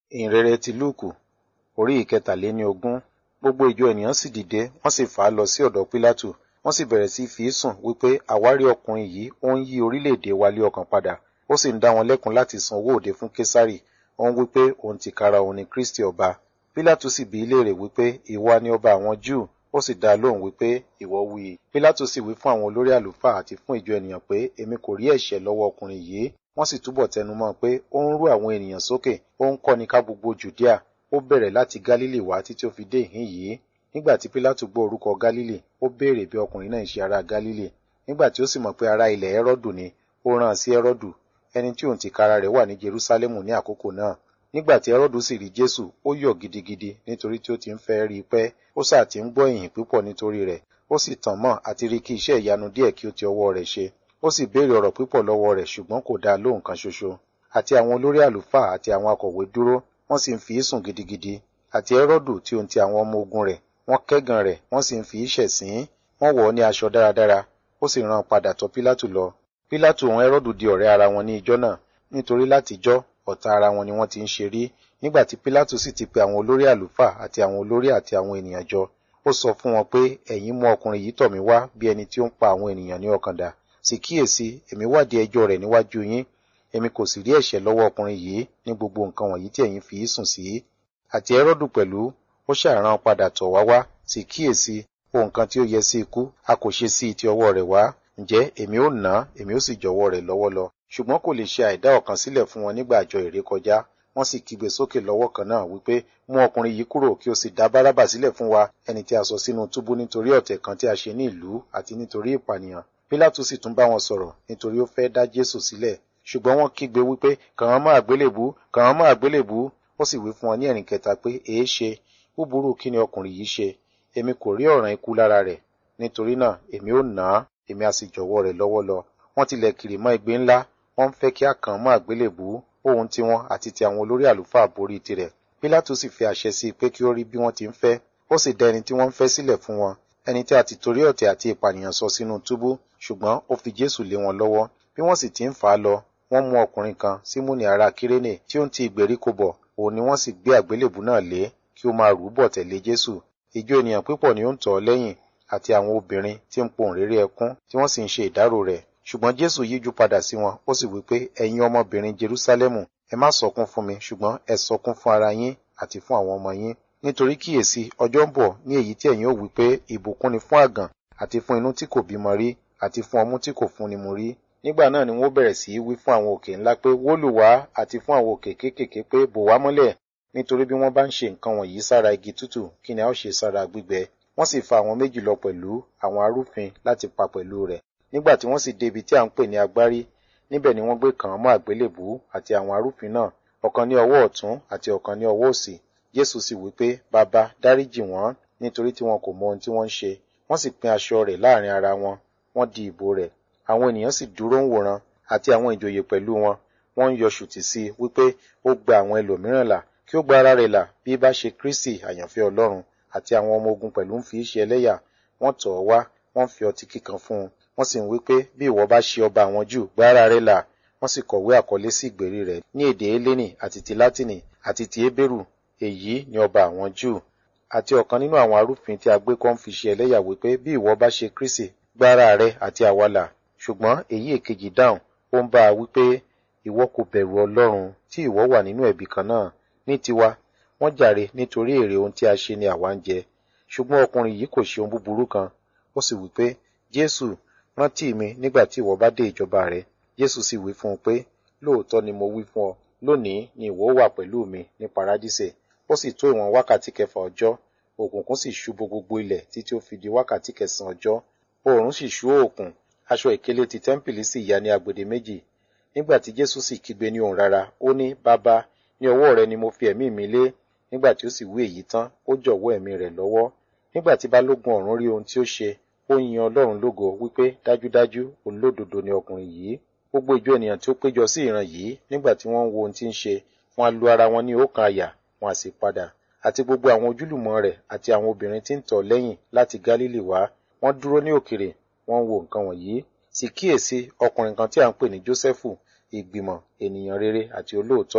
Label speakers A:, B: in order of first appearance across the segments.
A: ìhìnrere ti lúùkù orí ìkẹtàléní ogún gbogbo ìjọ ènìyàn sì dìde wọ́n sì fà á lọ sí ọ̀dọ̀ pílátù wọ́n sì bẹ̀rẹ̀ sí fi í sùn wípé àwárí ọkùnrin yìí ó ń yí orílẹ̀-èdè wa lé ọkàn padà ó sì ń dá wọn lẹ́kun láti san owó òde fún késárì ó ń wípé òun tìkára òun ni kristi ọba pílátù sì bi í léèrè wípé ìwọ ni ọba àwọn júù ó sì dá a lóhùn wípé ìwọ wí i pílátù sì wí fún àwọn olórí àlùfáà àti fún ìjọ ènìyàn pé èmi kò rí ẹ̀ṣẹ̀ lọ́wọ́ ọkùnrin yìí wọ́n sì túbọ̀ tẹnumọ́ pé ó ń rú àwọn ènìyàn sókè ó ń kọ́ni ká gbogbo jùdíà ó bẹ̀rẹ̀ láti gálílì wá títí ó fi dé ìhín yìí nígbà tí pílátù gbọ́ orúkọ gálílì ó béèrè bí ọkùnrin náà ń ṣe ará gálílì nígbà tí ó sì mọ̀ pé ará ilẹ̀ ẹ́rọ́dù ni ó rán an sí ẹ́rọ́dù ẹni tí òun tìkára rẹ̀ wà ní jerúsálẹ́mù ní àkókò náà nígbà tí ẹ́rọ́dù sì rí jésù ó yọ̀ gidigidi nítorí tí ó ti ń fẹ́ rí i pẹ́ ó sáà ti ń gbọ́ ìyìn púpọ̀ nítorí rẹ̀ ó sì tàn mọ́ àti rí kí iṣẹ́ ìyanu díẹ̀ kí ó ti ọwọ́ rẹ̀ ṣe ó sì béèrè ọ̀rọ̀ púpọ̀ lọ́wọ́ rẹ̀ ṣùgbọ́n kò dá lóhùn kan ṣoṣo àti àwọn olórí àlùfáà àti àwọn akọ̀wé dúró wọ́n sì ń fi í sùn gidigidi àti ẹ́rọ́dù tí ohun ti àwọn ọmọ ogun rẹ̀ wọ́n kẹ́gàn rẹ̀ wọ́n sì ń fi í ṣẹ̀sín wọ́n wọ̀ ọ́ ní aṣọ dáradára ó sì rán padà tọ̀ pílátù lọ pílátù òun ẹ́rọ́dù di ọ̀rẹ́ ara wọn ní ijọ́ náà nítorí látijọ́ ọ̀tá ara wọn ni wọ́n ti ń ṣe rí nígbà tí pílátù sì ti pe àwọn olórí àlùfáà àti àwọn olórí àti àwọn ènìyàn jọ ó sọ fún wọn pé ẹ̀yin mú ọkùnrin yìí tọ̀ mí wá bí ẹni tí ó ń pa àwọn ènìyàn ní ọkàn dà sì kíyèsí èmi wádìí ẹjọ́ rẹ̀ níwájú yín èmi kò sì rí ẹ̀ṣẹ̀ lọ́wọ́ ọkùnrin yìí ní gbogbo nǹkan wọ̀nyí tí ẹ̀yin fi í sùn sí àti ẹ́rọ́dù pẹ̀lú ó ṣàrán padà tọ̀ wá wá sì kíyèsí ohun kan tí ó yẹ sí ikú a kò ṣe sí ti ọwọ́ rẹ̀ wá ǹjẹ́ èmi ó nà á èmi ó sì jọ̀wọ́ rẹ̀ lọ́wọ́ lọ ṣùgbọ́n kò lè ṣe àìdá ọ̀kan sílẹ̀ fún wọn nígbà àjọ ìrékọjá wọ́n sì kígbe sókè lọ́wọ́ kan náà wípé mú ọkùnrin yìí kúrò kí o sì dá bárábà sílẹ̀ fún wa ẹni tí a sọ sínú túbú nítorí ọ̀tẹ̀ kan tí a ṣe ní ìlú àti nítorí ìpànìyàn pílátù sì tún bá wọn sọ̀rọ̀ nítorí ó fẹ́ dá jésù sílẹ̀ ṣùgbọ́n wọ́n kígbe wípé kàn án mọ́ àgbélébú kàn án mọ́ àgbélébú ó sì wí fún wọn ní ẹ̀rìn kẹta pé èé ṣe búburú kí ni ọkùnrin yìí ṣe èmi kò rí ọ̀ràn ikú lára rẹ̀ nítorí náà èmi ó nà á èmi á sì jọ̀wọ́ rẹ̀ lọ́wọ́ lọ wọ́n tilẹ̀ kiri mọ́ igbe ńlá wọ́n ń fẹ́ kí a kàn án mọ́ àgbélébú ohun tiwọn àti ti àwọn olórí àlùfáà borí tirẹ̀ pílátù sì fi àṣẹ sí i pé kí ó rí bí wọ́n ti ń fẹ́ ó sì dá ẹni tí wọ́n ń fẹ́ sílẹ̀ fún wọn ẹni tí a ti torí ọ̀tẹ̀ àti ìpànìyàn sọ sínú túbú ṣùgbọ́n ó fi jésù lé wọn lọ́wọ́ bí wọ́n sì ti ń fà á lọ wọ́n mú ọkùnrin kan símúnì ará kírénè tí ó ń ti ìgbèríko bọ̀ òun ni wọ́n sì gbé àgbélébù náà lé kí ó máa rù ú bọ̀ tẹ̀lé jésù ìjọ ènìyàn púpọ̀ ni ó ń tọ̀ ọ́ lẹ́yìn àti àwọn obìnrin tí ń pohùn réré ẹkún tí wọ́n sì ń ṣe ìdárò rẹ̀ ṣùgbọ́n jésù yíjú padà sí wọn ó sì wí pé ẹ̀yin ọmọbìnrin jerúsálẹ́mù ẹ má sọkún fún mi ṣùgbọ́n ẹ sọkún fún ara yín àti fún àwọn ọmọ yín nítorí kíyèsí ọjọ́ ń bọ̀ ní èyí tí ẹ̀yin ó wí pé ìbùkún ni fún àgàn àti fún inú tí kò bímọ rí àti fún ọmú tí kò fúnni mu rí nígbà náà ni wọ́n bẹ̀rẹ̀ sí í wí fún àwọn òkè ńlá pé wólù wá àti fún àwọn òkè kéékèèké pé bò wá mọ́lẹ̀ nítorí bí wọ́n bá ń ṣe nǹkan wọ̀nyí sára igi tútù kí ni a ó ṣe sára gbígbẹ wọ́n sì fa àwọn méjì lọ pẹ̀lú àwọn arúfin láti pa pẹ̀lú rẹ̀ nígbà tí wọ́n sì dé ibi tí à ń pè ní agbárí níbẹ̀ ni wọ́n gbé kàn án mọ́ àgbélébù àti àwọn arúfin náà ọ̀kan ní ọwọ́ ọ̀tún àti ọ̀kan ní ọwọ́ òsì jésù sì wí pé bàbá dáríjì wọ́n nítorí tí wọn kò mọ ohun tí wọ́n ń ṣe wọ́n sì pín aṣọ rẹ̀ láàrin ara wọn wọ́n di ìbò rẹ̀ àwọn ènìyàn sì dúró ń wòran àti àwọn ìjòyè pẹ̀lú wọn wọ́n ń yọ ṣùtì sí i wípé ó gba àwọn ẹlòmíràn là kí ó gba ara rẹ̀ là bí bá ṣe kristi àyànfẹ́ ọlọ́run àti àwọn ọmọ ogun pẹ̀lú ń fi í ṣe ẹlẹ́yà wọ́n tọ̀ ọ́ wá wọ́n fi ọtí kíkan fún un wọ́n sì ń wí pé bí ìwọ bá ṣe ọba àwọn jù gba ara rẹ̀ là wọ́n sì kọ̀wé àkọlé sí ìgbèrí rẹ̀ ní èdè eléni àti ti látìnì àti ti hébérù èyí ni ọba àwọn jù àti ọ̀kan nínú àwọn arúfin tí a gbé kọ́ ń fi ṣe ẹlẹ́yà wípé bí ìwọ bá ṣe kristi gba ara rẹ̀ àti àwa là ṣùgbọ́n èyí èkejì dáhùn ó ń bá a wípé ìwọ kò bẹ̀rù ọlọ́run tí ìwọ wà nínú ẹ̀bi kan náà ní tiwa wọ́n jàre nítorí èrè ohun tí a ṣe ni àwa ń jẹ ṣùgbọ́n ọkùnrin yìí kò ṣe ohun búburú kan ó sì wípé jésù rántí mi nígbà tí ìwọ bá dé ìjọba rẹ jésù sì wí fún un pé lóòótọ́ ni mo wí fún ọ lónìí ni ìwọ wà pẹ̀lú mi ní paradísè ó sì tó ìwọ̀n wákàtí kẹfà ọjọ́ òkùnkùn sì ṣú bo gbogbo ilẹ̀ títí ó fi di wákàtí kẹsàn-án ọjọ́ oòrùn sì ṣú òkun aṣọ ìkélé ti tẹ́ḿpìlì sì ya ní agbede méjì nígbà tí jésù sì kígbe ní ohùn rara ó ní bàbá ní ọwọ́ rẹ ni mo fi ẹ̀mí mi lé nígbà tí ó sì wí èyí tán ó jọ̀wọ́ ẹ̀mí rẹ̀ lọ́wọ́ nígbà tí balógun ọ̀rún rí ohun tí ó ṣe ó yin ọlọ́run lógo wípé dájúdájú olódodo ni ọkùnrin yìí gbogbo ìjọ ènìyàn tí ó péjọ sí ìran yìí nígbà tí wọ́n ń wo ohun tí ń ṣe wọ́n á lu ara wọn ní ọ̀kan àyà wọ́n á sì padà àti gbogbo àwọn ojúlùmọ̀ rẹ̀ àti àwọn obìnrin tí ń tọ̀ lẹ́yìn láti gálílì wá wọ́n dúró ní òkèrè wọ́n ń wo nǹkan wọ̀nyí sì kíyèsí ọkùnrin kan tí à ń pè ní jósẹ́fù ìgbìmọ̀ ènìyàn rere àti olóòótọ́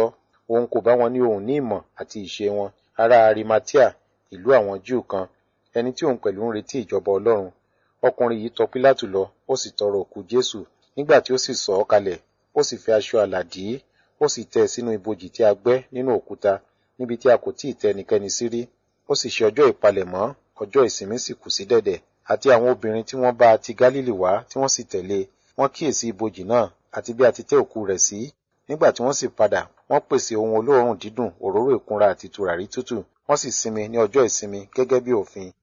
A: òun kò bá wọn ní ohùn ní ìmọ̀ àti ìṣe wọn ará arimatia ìlú àwọn júù kan ẹni tí òun pẹ̀lú ń retí ìjọba ọlọ́run ọkùnrin yìí tọ pílátù lọ ó sì tọrọ òkú jésù nígbà tí ó sì sọ ọ́ kalẹ̀ ó sì fi aṣọ àlà dì í ó sì tẹ́ ẹ sínú ibojì tí a gbẹ́ nínú òkúta níbi tí a kò tíì tẹ́ ẹnikẹ́ni sí rí ó sì ṣe ọjọ́ ìpalẹ̀mọ́ ọjọ́ ìsinmi sì kù sí dẹ̀dẹ̀ àti àwọn obìnrin tí wọ́n bá ti gálílì wá tí wọ́n sì tẹ̀lé wọ́n kíyèsí ibojì náà àti bí a ti tẹ́ òkú rẹ̀ sí nígbà tí wọ́n sì padà wọ́n pèsè ohun olóòórùn dídùn òróró ìkunra àti tùràrí tútù wọ́n sì sinmi ní ọjọ́ ìsinmi gẹ́gẹ́ bí òfin